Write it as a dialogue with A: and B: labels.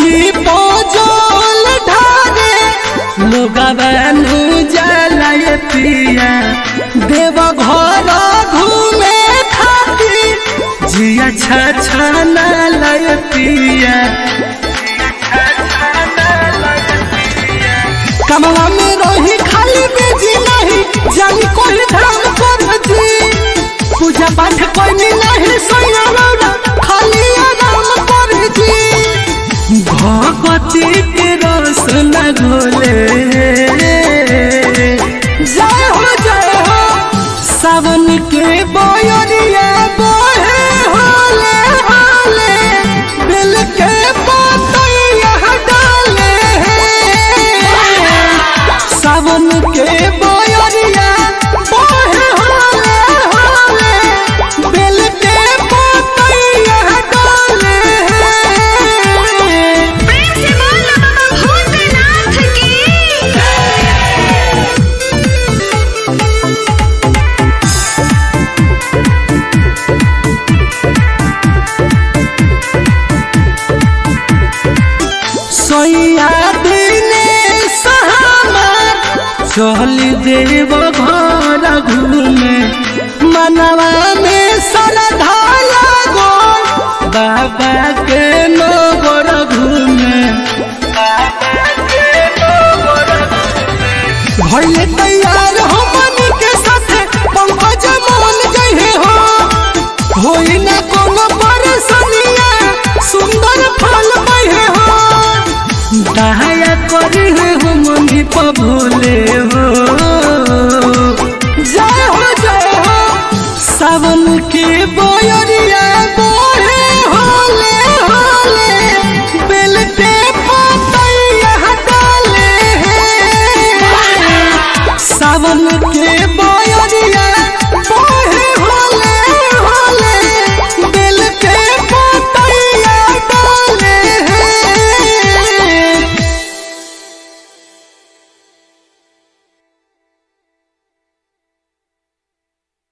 A: जी पोजोल ढारे लोगवानु जलाय पिया देव घर घूमे खातिर जिया छछना लय पिया कमला में रही खाली बेजी नहीं जानी कोई धाम कर जी पूजा पाठ कोई नहीं सोया रौरा खाली आराम कर जी भगवती के रस न घोले जय हो जय हो सावन के बोयरिया बोहे होले होले दिल के पतैया डाले सावन के बोयरिया बोहे होले होले दिल के पतैया डाले
B: प्रेम से बोल बाबा भूतनाथ की
A: सोया दिने सहमार चल देव घर घूमे मनवा में श्रद्धा लगो बाबा के नगर घूमे भइले तैयार हमन के साथे पंकज मोहन जहे हो होई ना कोनो परेशानिया सुंदर फल बहे हो दया करी हो मनी प्रभु